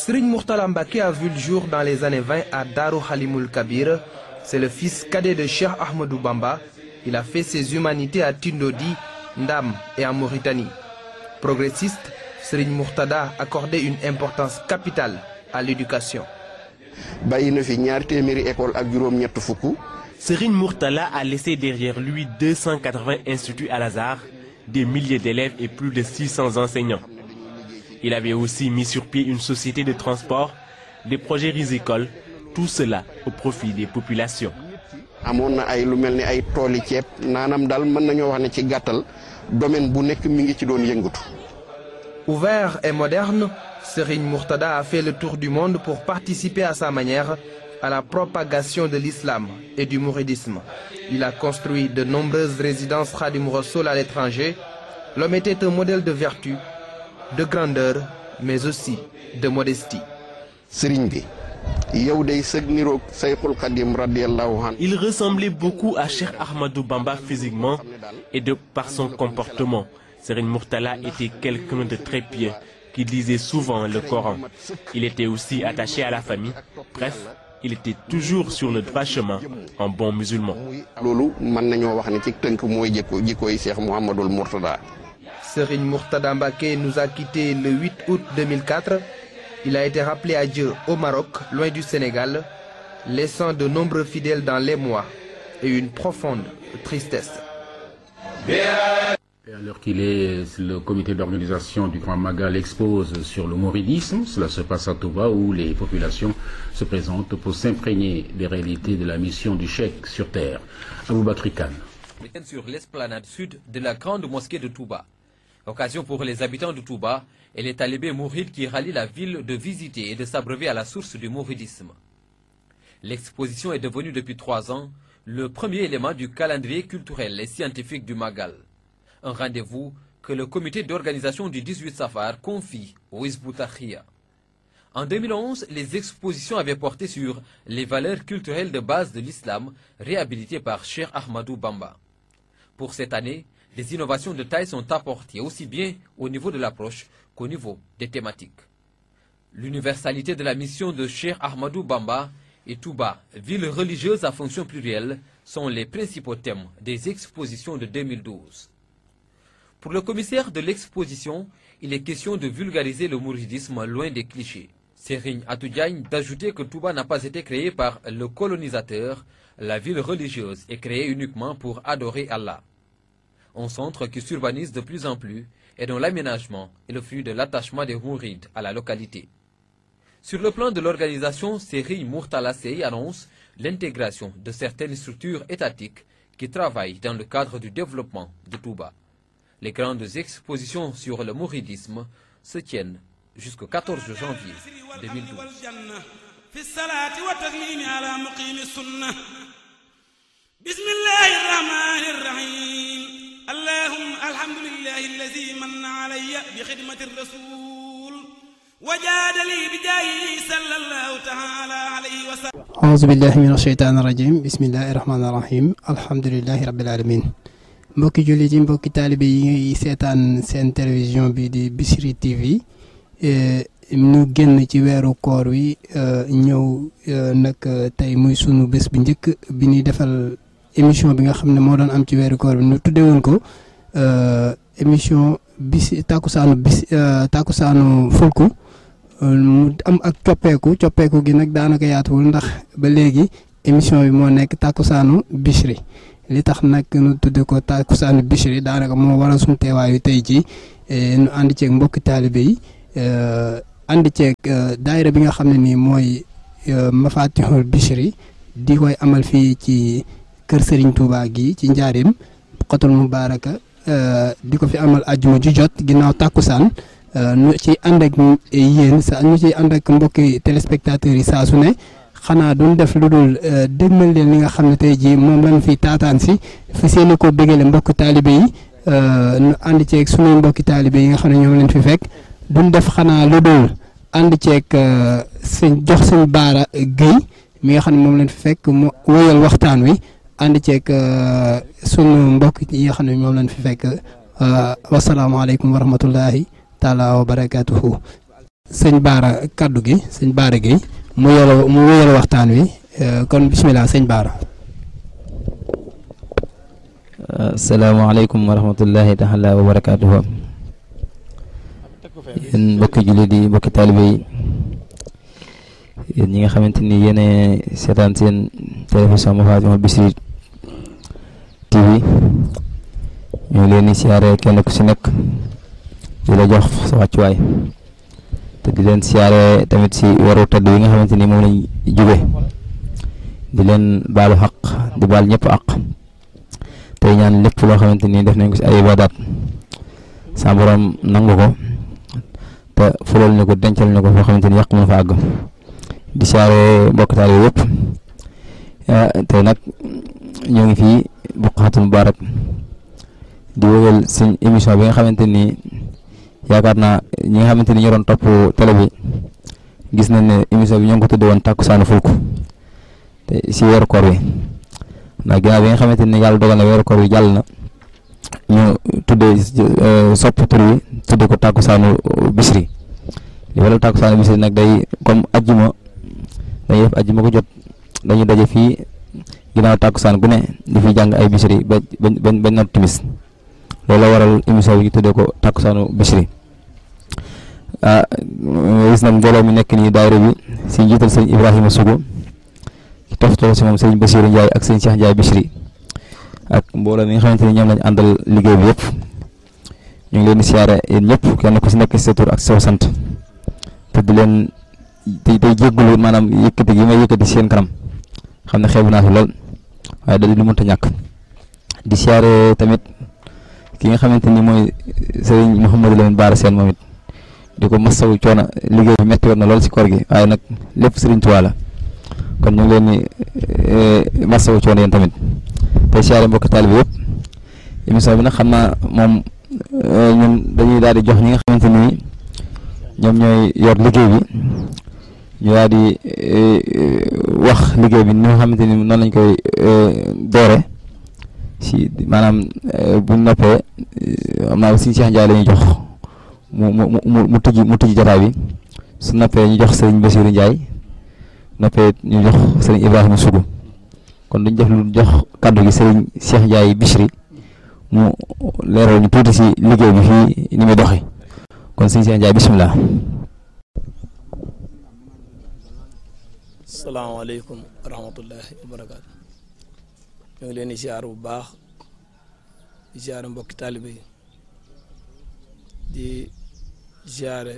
Serigne Mourtala Mbaké a vu le jour dans les années 20 à Darou Halimoul Kabir. C'est le fils cadet de Cheikh Ahmadou Bamba. Il a fait ses humanités à Tindodi, Ndam et en Mauritanie. Progressiste, Serigne Mourtada accordait une importance capitale à l'éducation. bàyyi na fi ñaar téeméeri école ak juróom-ñett fukk. Serigne Mourtala a laissé derrière lui 280 instituts al Azhar, des milliers d'élèves et plus de 600 enseignants. Il avait aussi mis sur pied une société de transport, des projets rizicoles, tout cela au profit des populations. amoon na ay lu mel ni ay tooli ceeb naanam daal mën nañoo wax ne ci gàttal domaine bu nekk mi ngi ci doon yëngatu. Ouvert et moderne, Serigne Mourtada a fait le tour du monde pour participer à sa manière à la propagation de l'islam et du mouridisme. Il a construit de nombreuses résidences Khadim Rassoul à l'étranger. L'homme était un modèle de vertu, de grandeur, mais aussi de modestie. sëriñ bi yow day sëg niroog sayxul xadim radiallahu an Il ressemblait beaucoup à Cheikh Ahmadou Bamba physiquement et de par son comportement. Serigne Mourtala était quelqu'un de très pieux qui lisait souvent le Coran. Il était aussi attaché à la famille. Bref, il était toujours sur le droit chemin, en bon musulman. loolu mën nañoo wax ne ci tënk mooy jikko jikkoy Cheikh Mouhamadul Mourtada Serigne Mourtada Mbaké nous a quittés le 8 août 2004. Il a été rappelé à Dieu au Maroc, loin du Sénégal, laissant de nombreux fidèles dans l'émoi et une profonde tristesse. Et à l'heure qu'il est, le comité d'organisation du Grand Magal expose sur le mouridisme. Cela se passe à Touba où les populations se présentent pour s'imprégner des réalités de la mission du Cheikh sur terre. Aboubakri Khan. sur l'esplanade sud de la grande mosquée de Touba. Occasion pour les habitants de Touba et les talibés mourides qui rallient la ville de visiter et de s'abreuver à la source du mouridisme. L'exposition est devenue depuis trois ans le premier élément du calendrier culturel et scientifique du Magal. Un rendez-vous que le comité d'organisation du 18 Safar confie au Hizbut-Tahrir. En 2011, les expositions avaient porté sur les valeurs culturelles de base de l'islam réhabilitées par Cheikh Ahmadou Bamba. Pour cette année, des innovations de taille sont apportées aussi bien au niveau de l'approche qu'au niveau des thématiques. L'universalité de la mission de Cheikh Ahmadou Bamba et Touba, ville religieuse à fonction plurielle, sont les principaux thèmes des expositions de 2012. Pour le commissaire de l'exposition, il est question de vulgariser le mouridisme loin des clichés. Serigne Atoudiagne d'ajouter que Touba n'a pas été créé par le colonisateur, la ville religieuse est créée uniquement pour adorer Allah. Un centre qui s'urbanise de plus en plus et dont l'aménagement est le fruit de l'attachement des Mourides à la localité. Sur le plan de l'organisation, Serigne Mourtala Sey annonce l'intégration de certaines structures étatiques qui travaillent dans le cadre du développement de Touba. Les grandes expositions sur le mouridisme se tiennent jusqu'au 14 janvier 2012. في الصلاة والتسليم على مقيم السنة بسم الله الرحمن الرحيم اللهم الحمد لله الذي من علي بخدمة الرسول وجاد لي بجاهه صلى الله تعالى عليه وسلم أعوذ بالله من الشيطان الرجيم بسم الله الرحمن الرحيم الحمد لله رب العالمين mbokki jullit yi mbokki taalibe yi seetaan seen télévision bi di Bichri TV ñu génn ci weeru koor wi ñëw nag tey muy sunu bés bi njëkk bi ñuy defal émission bi nga xam ne moo doon am ci weeru koor bi ñu tuddee woon ko émission bis tàkkusaanu bis tàkkusaanu fulku mu am ak coppeeku coppeeku gi nag daanaka yaatuwul ndax ba léegi émission bi moo nekk tàkkusaanu Bichri li tax nag nu tudde ko tàkkusaanu Bichri daanaka moo waral suñu teewaayu tey jii nu ànd ceeg mbokki taalibe yi ànd ceeg daayira bi nga xam ne nii mooy Mafatihul Bichri di koy amal fii ci kër Serigne Touba gi ci njaarim xotul mubaaraka di ko fi amal ajjuma ju jot ginnaaw tàkkusaan nu ci ànd ak yéen sa ñu ci ànd ak mbokki téléspectateurs yi saa su ne xanaa duñ def lu dul dégmal leen li nga xam ne tey jii moom lañ fi taataan si fi seeni ko bégale mbokki taalibe yi nu ànd ceeg sunuy mbokki taalibe yi nga xam ne ñoom leen fi fekk duñ def xanaa lu dul ànd ceeg sëñ jox sëñ baara Guèye mi nga xam ne moom leen fi fekk mu wéyal waxtaan wi ànd ceeg sunu mbokk yi nga xam ne moom leen fi fekk wasalaamaaleykum wa rahmatullahi taala wa barakaatuhu sëñ Baara kaddu gi sëñ Baara gi mu yore mu wéyal waxtaan wi kon bisimilah sëñ Baara. asalaamaaleykum wa rahmatullahi taala wa barakaatuhu yéen mbokki jullit yi mbokki taalibe yi yéen ñi nga xamante ni yéen seetaan seen télévision Mafatihul Bichri TV ñu ngi leen di siyaare kenn ku si nekk di la jox sa wàccuwaay te di leen siyaare tamit si waru tëdd yi nga xamante ni moom lañ jóge di leen baalu xaq di baal ñëpp àq tey ñaan lépp loo xamante ni def nañ ko si ay ibadaat sa borom nangu ko te fulal ñu ko dencal ñu ko foo xamante ni yàq mën fa àgg di siyaare mbokk taal yi yëpp tey nag ñoo ngi fii Buqatul Mubarak di wéyal suñ émission bi nga xamante ni yaakaar naa ñi nga xamante ni ñoo doon topp télé bi gis nañ ne émission bi ñoo ngi ko tudd woon Takkusaanu Fulku te si weeru koor bi ndax ginnaaw bi nga xamante ni yàlla dogal na weeru koor bi jàll na ñu tuddee sopp tur wi tudde ko Takkusaanu Bichri li waral Takkusaanu Bichri nag day comme ajjuma dañuy def ajjuma ko jot dañuy daje fii ginnaaw Takkusaan gu ne di fi jàng ay Bichri ba ba ba not timis loolu la waral émission bi ñu tuddee ko Takkusaanu Bichri ah gis nañ mbooloo mi nekk nii daayira bi si njiital sëñ Ibrahima Sougou ki toftoo si moom sëñ Bassirou Ndiaye ak sëñ Cheikh Ndiaye Bichri ak mbooloo mi nga xamante ni ñoom lañ àndal liggéey bi yëpp ñu ngi leen di siyaare yéen ñëpp kenn ku si nekk si sa tur ak sa sant te di leen tey tey jéggulu maanaam yëkkati gi may yëkkati seen kanam xam ne xeebu naa fi lool waaye da di lu mënta ñàkk di siyaare tamit ki nga xamante ni mooy sëriñ Mouhamadou Lamine Bara Sène moom it di ko masawu coono liggéey bi metti woon na lool si koor gi waaye nag lépp sëriñ Tuubaa la kon ñu ngi leen di masawu coono yéen tamit tey siyaare mbokki taalibe yëpp émission bi nag xam naa moom ñun dañuy daal di jox ñi nga xamante ni ñoom ñooy yor liggéey bi ñu daal di wax liggéey bi ni nga xamante ni noonu lañ koy doore si maanaam bu noppee am naa si Cheikh Ndiaye la ñuy jox mu mu mu mu tijji mu tijji jotaay bi su noppee ñu jox sëriñ Bassirou Ndiaye noppee ñu jox sëriñ Ibrahima Sougou kon duñ def lu jox kàddu gi sëriñ Cheikh Ndiaye Bichri mu leeral ñu tuuti si liggéey bi fii ni muy doxee kon sëriñ Cheikh Ndiaye bisimilah. salaamaaleykum wa rahmatullahi wa barakaatu ñu ngi leen di siyaar bu baax di siyaare mbokki taalibe yi di siyaare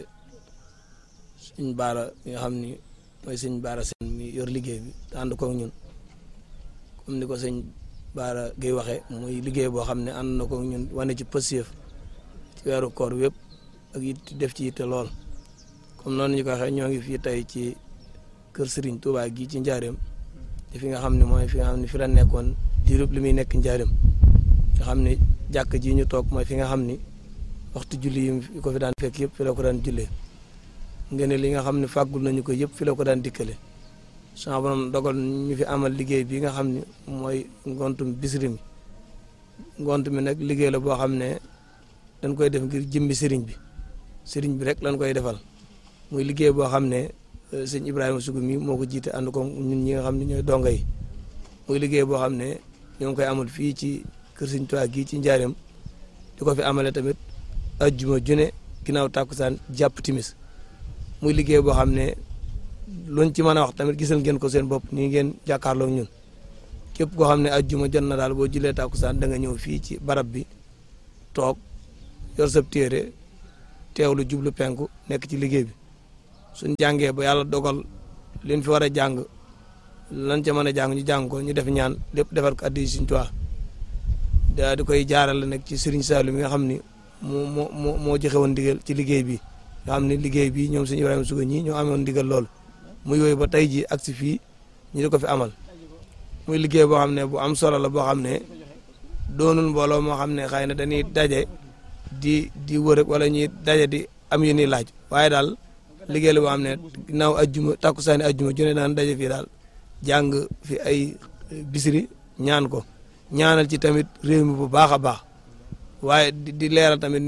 suñ baara mi nga xam ni mooy suñ baara seen mi yor liggéey bi te ànd koog ñun comme ni ko sëñ baara gay waxee muy liggéey boo xam ne ànd na koog ñun wane ci pësiyëf ci weeru koor wépp ak it def ci yitte lool comme noonu ñu ko waxee ñoo ngi fii tey ci kër Serigne Touba gii ci njaareem te fi nga xam ne mooy fi nga xam ne fi la nekkoon diirub li muy nekk njaareem nga xam ne jàkk ji ñu toog mooy fi nga xam ni waxtu julli yi ko fi daan fekk yëpp fi la ko daan jullee ngeen li nga xam ne fàggul nañu ko yëpp fi la ko daan dikkale sama borom dogal ñu fi amal liggéey bi nga xam ne mooy ngontum Bichri mi ngont mi nag liggéey la boo xam ne dañ koy def ngir jëmbi sëriñ bi sëriñ bi rek lañ koy defal muy liggéey boo xam ne sëñ Ibrahima Sougou mi moo ko jiite ànd ko ñun ñi nga xam ne ñooy donga yi muy liggéey boo xam ne ñoo ngi koy amal fii ci kër sëñ Tuubaa gii ci njaareem di ko fi amale tamit ajjuma june ginnaaw tàkkusaan jàpp timis muy liggéey boo xam ne luñ ci mën a wax tamit gisal ngeen ko seen bopp nii ngeen jàkkaarloo ñun képp koo xam ne ajjuma jot na daal boo julee tàkkusaan da nga ñëw fii ci barab bi toog yor sab téere teewlu jublu penku nekk ci liggéey bi suñ jàngee ba yàlla dogal liñ fi war a jàng lan ca mën a jàng ñu jàng ko ñu def ñaan lépp defar ko addi Sëriñ Tuubaa daa di koy jaarale nag ci Sëriñ Saalu mi nga xam ni moo moo moo moo joxe woon ndigal ci liggéey bi nga xam ne liggéey bi ñoom suñu Ibrahima Sougou ñi ñoo amoon ndigal loolu muy yooyu ba tey ji ak si fii ñu di ko fi amal muy liggéey boo xam ne bu am solo la boo xam ne doonul mbooloo moo xam ne xëy na dañuy daje di di wër wala ñuy daje di am yu ñuy laaj waaye daal liggéey la boo xam ne ginnaaw ajjuma takkusaani ajjuma jone daan daje fii daal jàng fi ay Bichri ñaan ko ñaanal ci tamit réew mi bu baax a baax waaye di di leeral tamit ni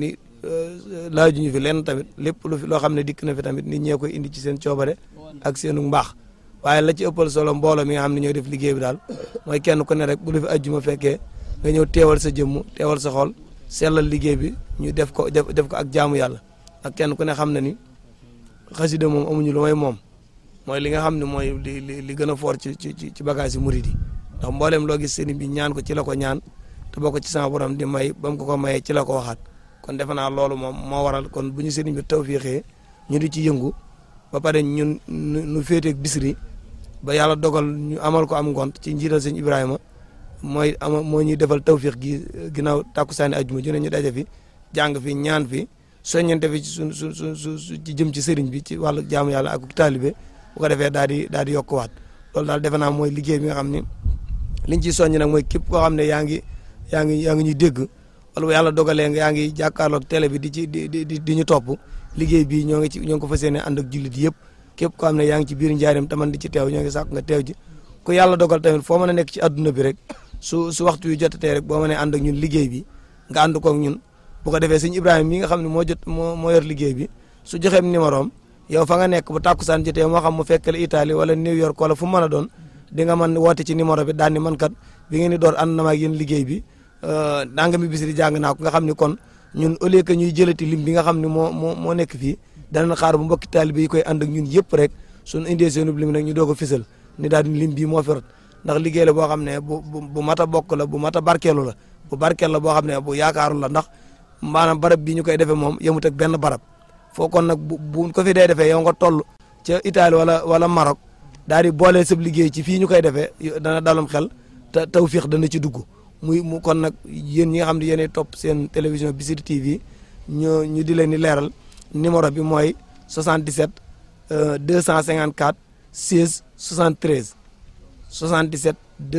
laajuñu fi lenn tamit lépp lu fi loo xam ne dikk na fi tamit nit ñee koy indi ci seen coobare ak seenu mbaax waaye la ci ëppal solo mbooloo mi nga xam ne ñooy def liggéey bi daal mooy kenn ku ne rek bu lu fi ajjuma fekkee nga ñëw teewal sa jëmm teewal sa xol sellal liggéey bi ñu def ko def def ko ak jaamu yàlla ak kenn ku ne xam na ni xasida moom amuñu lu may moom mooy li nga xam ne mooy li li li gën a fort ci ci ci bagage yi murid yi ndax mboolem loo gis sëriñ bi ñaan ko ci la ko ñaan te boo ko ci sama borom di may ba mu ko ko mayee ci la ko waxaat kon defe naa loolu moom moo waral kon bu ñu sëriñ bi tawfiixee ñu di ci yëngu ba pare ñun nu féeteeg bisri ba yàlla dogal ñu amal ko am ngont ci njiital sëñ Ibrahima mooy ama moo ñuy defal tawfiix gi ginnaaw takkusaani ajjuma ju ne ñu daje fi jàng fi ñaan fi soññante fi ci su su su ci jëm ci sëriñ bi ci wàllu jaamu yàlla ak taalibe bu ko defee daal di daal di yokkuwaat loolu daal defe naa mooy liggéey bi nga xam ni liñ ciy soññ nag mooy képp koo xam ne yaa ngi yaa ngi yaa ngi ñuy dégg wala bu yàlla dogalee nga yaa ngi jàkkaarloog télé bi di ci di di di ñu topp liggéey bi ñoo ngi ci ñoo ngi ko fas yéene ànd ak jullit yëpp képp koo xam ne yaa ngi ci biir njaareem taman di ci teew ñoo ngi sàkk nga teew ji ku yàlla dogal tamit foo mën a nekk ci adduna bi rek su su waxtu yu jotatee rek boo mënee ànd ak ñun liggéey bi nga ànd koog ñun bu ko defee sëñ Ibrahima mi nga xam ne moo jot moo moo yor liggéey bi su joxeem numéro am yow fa nga nekk bu tàkkusaan jotee moo xam mu fekk la Italie wala New York wala fu mu mën a doon di nga mën woote ci numéro bi daan ni man kat bi ngeen di door ànd na ma ak yéen liggéey bi danga mi bis di jàng naa ko nga xam ni kon ñun au lieu que ñuy jëlati lim bi nga xam ne moo moo moo nekk fii danañ xaar bu mbokki taalibe yi koy ànd ak ñun yëpp rek suñu indee seenub lim nag ñu doog a fisal ni daal di lim bii moo fi rot ndax liggéey la boo xam ne bu bu mat a bokk la bu mat a barkeelu la bu barkeel la boo xam ne bu yaakaaru la ndax maanaam barab bii ñu koy defee moom yemut ak benn barab foo kon nag bu bu ko fi dee defee yow nga toll ca Italie wala wala Maroc daal di boole sab liggéey ci fii ñu koy defee dana dalum xel te tawfiix dana ci dugg muy mu kon nag yéen ñi nga xam ne yéenay topp seen télévision Bichri TV ñu ñu di leen di leeral numéro bi mooy 77 254 16 73 77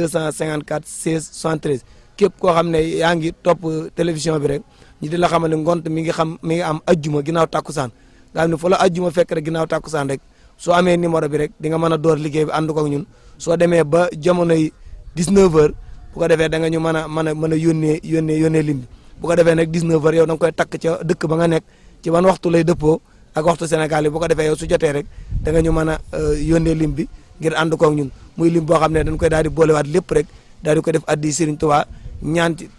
254 16 73 képp koo xam ne yaa ngi topp télévision bi rek ñu di la xamal ne ngont mi ngi xam mi ngi am ajjuma ginnaaw tàkkusaan nga xam ne fu la ajjuma fekk rek ginnaaw tàkkusaan rek soo amee numéro bi rek di nga mën a door liggéey bi ànd ko ak ñun soo demee ba jamonoy 19 heures bu ko defee da nga ñu mën a mën a mën a yónnee yónnee yónnee lim bi bu ko defee nag 19 heures yow da nga koy takk ca dëkk ba nga nekk ci ban waxtu lay dëppoo ak waxtu Sénégal yi bu ko defee yow su jotee rek da nga ñu mën a yónnee lim bi ngir ànd ko ak ñun muy lim boo xam ne dañ koy daal di boolewaat lépp rek daal di ko def addi Serigne Touba ñaan ci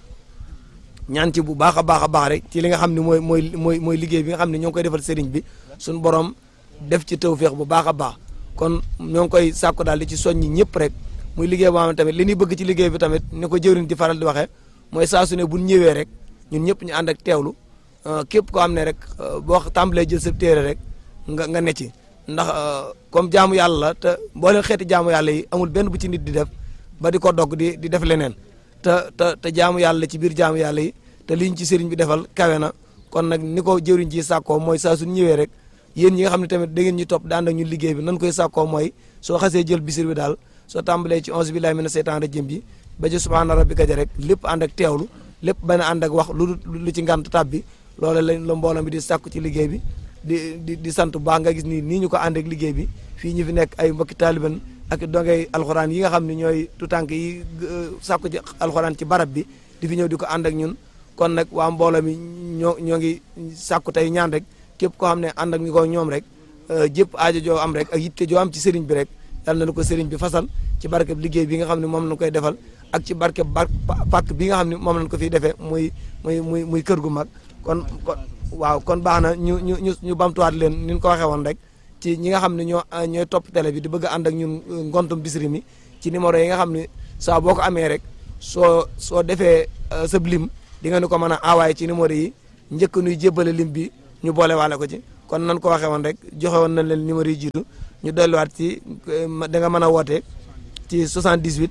ñaan ci bu baax a baax a baax rek ci li nga xam ne mooy mooy mooy mooy liggéey bi nga xam ne ñoo ngi koy defal Serigne bi suñu borom def ci tawféex bu baax a baax kon ñoo ngi koy sàkku daal di ci soññi ñëpp rek muy liggéey boo xam ne tamit li ñuy bëgg ci liggéey bi tamit ni ko jëwriñ di faral di waxee mooy saa su ne bu ñëwee rek ñun ñëpp ñu ànd ak teewlu képp koo xam ne rek boo tàmbalee jël sa téere rek nga nga ne ci ndax comme jaamu yàlla la te mboolem xeeti jaamu yàlla yi amul benn bu ci nit di def ba di ko dogg di di def leneen te te te jaamu yàlla ci biir jaamu yàlla yi te liñ ci sëriñ bi defal kawe na kon nag ni ko jëwriñ ji sàkkoo mooy saa suñ ñëwee rek yéen ñi nga xam ne tamit da ngeen ñu topp daan ak ñu liggéey bi nan koy sàkkoo mooy soo xasee jël bisir bi daal soo tàmbalee ci onze billahi mina seytaan rajim bi ba ci subhaana rabbika ja rek lépp ànd ak teewlu lépp bañ a ànd ak wax lu lu ci ngant tab bi loolu lañ la mbooloo bi di sàkku ci liggéey bi di di di sant bu baax nga gis nii nii ñu ko ànd ak liggéey bi fii ñu fi nekk ay mbokki taaliban ak dongay alxuraan yi nga xam ne ñooy tutànk yi sàkku ci alxuraan ci barab bi di fi ñëw di ko ànd ak ñun kon nag waa mbooloo mi ñoo ñoo ngi sàkku tey ñaan rek képp koo xam ne ànd ak ñu ko ñoom rek jëpp aajo joo am rek ak yitte joo am ci sëriñ bi rek yàlla na ko sëriñ bi fasal ci barkeb liggéey bi nga xam ne moom lañ koy defal ak ci barkeb bar pàkk bi nga xam ne moom lañ ko fiy defee muy muy muy muy kër gu mag kon kon waaw kon baax na ñu ñu ñu ñu bamtuwaat leen ni ñu ko waxee woon rek ci ñi nga xam ne ñoo ñooy topp télé bi di bëgg a ànd ak ñun ngontum Bichri mi ci numéro yi nga xam ne saa boo ko amee rek soo soo defee sa lim di nga ni ko mën a envoyé ci numéro yi njëkk nuy jébbale lim bi ñu boole waale ko ci kon nan ko waxee woon rek joxe woon nañ leen numéro yi jiitu ñu delluwaat ci da nga mën a woote ci 78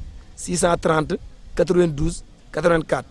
630 92 84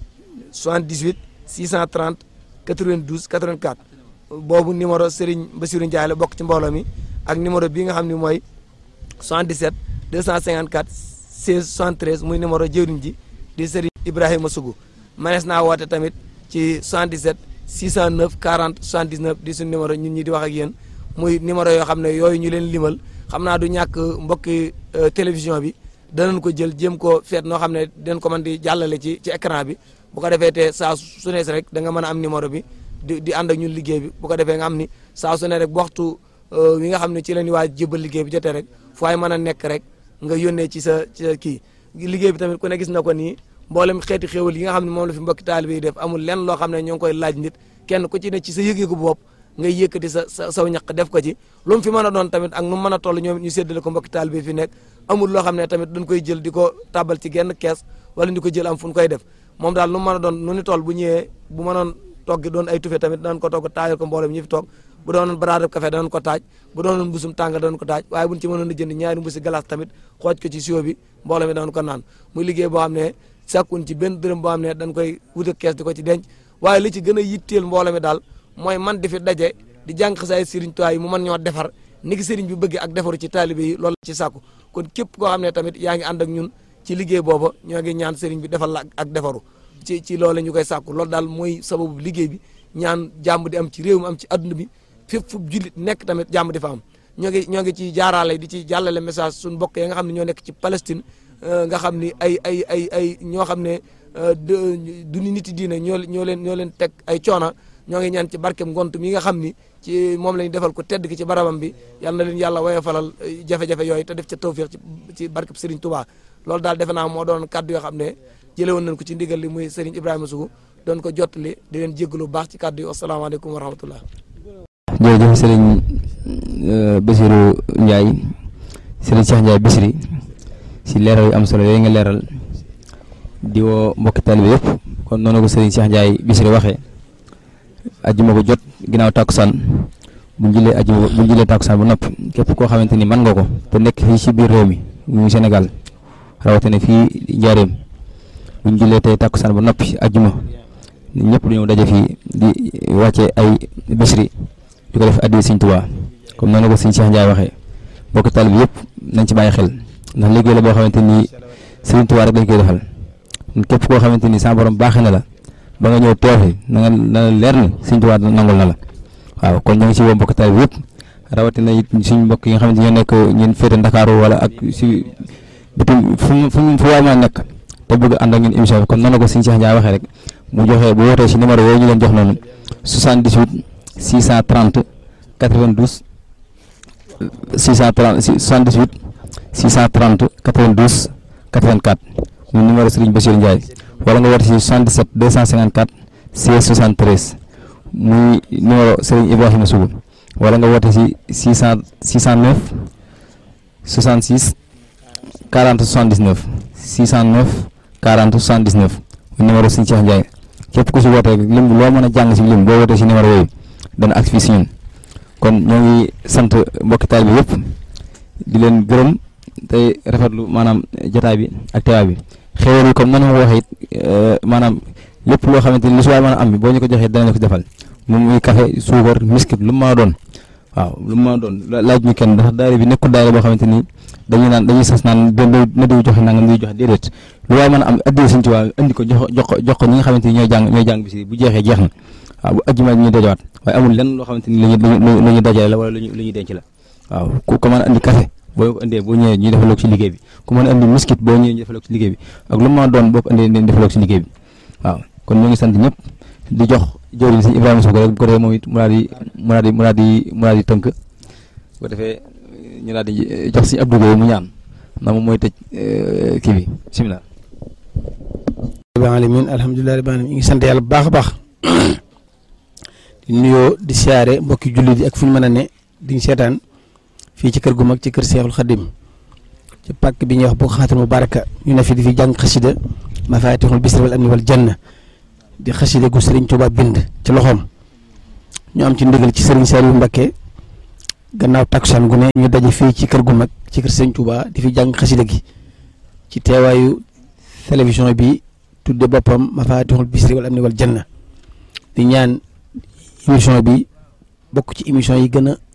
78 630 92 84 boobu numéro Serigne Bassirou Ndiaye la bokk ci mbooloo mi ak numéro bii nga xam ne mooy 77 254 16 73 muy numéro jëwriñ ji di Serigne Ibrahima Sougou manees naa woote tamit ci 77 609 40 79 di suñu numéro ñun ñi di wax ak yéen muy numéro yoo xam ne yooyu ñu leen limal xam naa du ñàkk mbokki télévision bi danañ ko jël jéem ko feet noo xam ne dinañ ko mën di jàllale ci ci écran bi bu ko defee te saa su nees rek da nga mën a am numéro bi di di ànd ak ñun liggéey bi bu ko defee nga xam ni saa su ne rek bu waxtu wi nga xam ne ci la ñuy waaj jébal liggéey bi jotee rek fu ay mën a nekk rek nga yónnee ci sa ci sa kii liggéey bi tamit ku ne gis na ko nii mboolem xeeti xéwal yi nga xam ne moom la fi mbokki taalibe yi def amul lenn loo xam ne ñoo ngi koy laaj nit kenn ku ci ne ci sa yëg-yëgu bopp ngay yëkkati sa sa saw ñaq def ko ci lu mu fi mën a doon tamit ak nu mu mën a toll ñoom ñu séddale ko mbokki taalibe fi nekk amul loo xam ne tamit dañ koy jël di ko tàbbal ci genn kees wala di ko jël am fu ñu koy def moom daal nu mu mën a doon nu ni toll bu ñëwee bu mënoon togg doon ay tufe tamit danañ ko togg taajal ko mboolem ñi fi toog bu doonoon baraadab café danañ ko taaj bu doonoon mbusum tàngal danañ ko taaj waaye buñ ci mënoon a jënd ñaari mbusi glace tamit xooj ko ci sio bi mbooloo mi danañ ko naan muy liggéey boo xam ne sàkkun ci benn dërëm boo xam ne dañ koy wut ak kees di ko ci denc waaye li ci gën a yitteel mbooloo mi daal mooy man di fi daje di jàng xasaay sëriñ Tuubaa yi mu mën ñoo defar ni ki sëriñ bi bëgg ak defaru ci taalibe yi loolu ci sàkku kon képp koo xam ne tamit yaa ngi ànd ak ñun ci liggéey booba ñoo ngi ñaan sëriñ bi defal la ak defaru ci ci loolu ñu koy sàkku loolu daal mooy sababu liggéey bi ñaan jàmm di am ci réew mi am ci adduna bi fépp fu jullit nekk tamit jàmm di fa am ñoo ngi ñoo ngi ci jaaraale di ci jàllale message suñu mbokk yi nga xam ne ñoo nekk ci Palestine nga xam ni ay ay ay ay ñoo xam ne du nit yi diine ñoo ñoo leen ñoo leen teg ay coona ñoo ngi ñaan ci barkem ngont mi nga xam ni ci moom lañu defal ko tedd ki ci barabam bi yal na leen yàlla woye falal jafe-jafe yooyu te def ca tawfiq ci ci barkeb Serigne Touba loolu daal defe naa moo doon kaddu yoo xam ne jële woon nañ ko ci ndigal li muy Serigne Ibrahima Sougou doon ko jottali di leen jéggalu bu baax ci kaddu yi asalaamaaleykum wa rahmatullah jërëjëf Serigne Bassirou Ndiaye Serigne Cheikh Ndiaye Bichri si leeral yu am solo yooyu nga leeral di woo mbokki taalibe yëpp kon noonu ko Serigne Cheikh Ndiaye Bichri waxee ajjuma ko jot ginnaaw takkusaan bu ñu jëlee ajjuma bu ñu jëlee takkusaan bu noppi képp koo xamante ni mën nga ko te nekk fii ci biir réew mi muy Sénégal rawatina fii Njaareem bu ñu jëlee tey takkusaan bu noppi ajjuma ñëpp dañoo daje fii di wàcce ay Bichri di ko def addi Sëriñ Tuubaa comme noonu ko Sëriñ Cheikh Ndiaye waxee mbokki taalibe yëpp nañ ci bàyyi xel ndax liggéey la boo xamante ni Sëriñ Tuubaa rek lañ koy defal képp koo xamante ni sa borom baaxee na la ba nga ñëw teew fi na nga na leer ni Sëriñ Tuubaa nangul na la waaw kon ñoo ngi si woo mbokki taalibe yëpp rawatina it suñ mbokk yi nga xamante ñoo nekk ñeen féete Ndakaaru wala ak si bitim fu mu fu mu fu waay mën a nekk te bëgg ànd ak ñun émission bi comme noonu ko Sëriñ Cheikh Ndiaye waxee rek mu joxe bu wootee si numéro yooyu ñu leen jox noonu 78 630 92 630 78 630 92 84 muy numéro Serigne Bassirou Ndiaye wala nga woote si 77 254 16 73 muy numéro Serigne Ibrahima Sougou wala nga woote si 600 609 66 40 79 609 40 79 muy numéro Serigne Cheikh Ndiaye képp ku si woote rek lim loo mën a jàng si lim boo wootee si numéro yooyu dana ak fii si ñun kon ñoo ngi sant mbokki taalibe bi yëpp di leen gërëm tey rafetlu maanaam jotaay bi ak teewaay bi xéwal yi comme noonu ma ko waxee it maanaam lépp loo xamante ni lu si waay mën a am bi boo ñu ko joxee danañ ko defal moom muy café suukar miskit lu mu mën a doon waaw lu mu mën a doon laaj ñu kenn ndax daayira bi nekkul daayira boo xamante ni dañuy naan dañuy sas naan benn na diw joxe nangam diw joxe déedéet lu waay mën a am addiya Sëriñ Tuubaa indi ko jox jox ko jox ko ñi nga xamante ni ñooy jàng ñooy jàng bi si bu jeexee jeex na waaw bu ajjuma ñu dajawaat waaye amul lenn loo xamante ni lu ñu lu ñu dajale la wala lu ñu lu ñuy denc la waaw ku ko mën a andi café boo ko indee boo ñëwee ñu defaloo ko ci liggéey bi ku mën a andi miskit boo ñëwee ñu defaloo ko ci liggéey bi ak lu mu mën a doon boo ko indee ñu defaloo ko ci liggéey bi waaw kon ñu ngi sant ñëpp di jox jëwriñ si Ibrahima Sougou rek bu ko defee moom it mu daal di mu daal di mu daal di mu daal di tënk bu ko defee ñu daal di jox si Abdou Gueye mu ñaan ndax moom mooy tëj kii bi bisimilah. rabbil alamin alhamdulilah rabbil alamin ñu ngi sant yàlla bu baax a baax di nuyoo di siyaare mbokki jullit yi ak fu ñu mën a ne di seetaan fii ci kër gu mag ci kër Seexul Xadim ci pàkk bi ñuy wax bu xaatul mubaraka ñu ne fi di fi jàng xasida mafatihul bisri wal amni wal janna di xasida gu Serigne Touba bind ci loxoom ñu am ci ndigal ci Serigne Saliou Mbacké gannaaw takkusaan gu ne ñu daje fii ci kër gu mag ci kër Serigne Touba di fi jàng xasida gi ci teewaayu télévision bi tudde boppam mafatihul bisri wal amni wal janna di ñaan émission bi bokk ci émission yi gën a